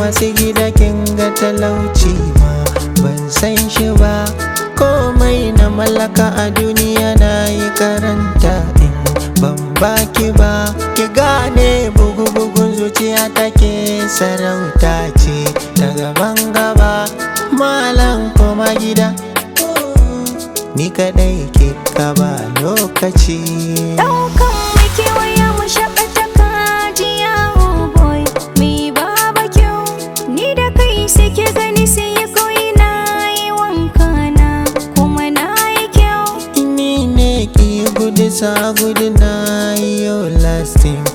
masu gida kin ga talauci ma ban san shi ba komai na mallaka a duniya na yi karanta in ban baki ba ki gane bugu-bugun zuciya take sarauta ce ta gaban gaba malam koma gida ni kadai ke ba lokaci Ɗaukan mai kewaya mu shaƙata kajiya oh boy Mi baba kyau Ni da kai sai ke gani sai ya koyi na yi wanka na Kuma na yi kyau Ni ne ki gudu sa gudu na yo lasting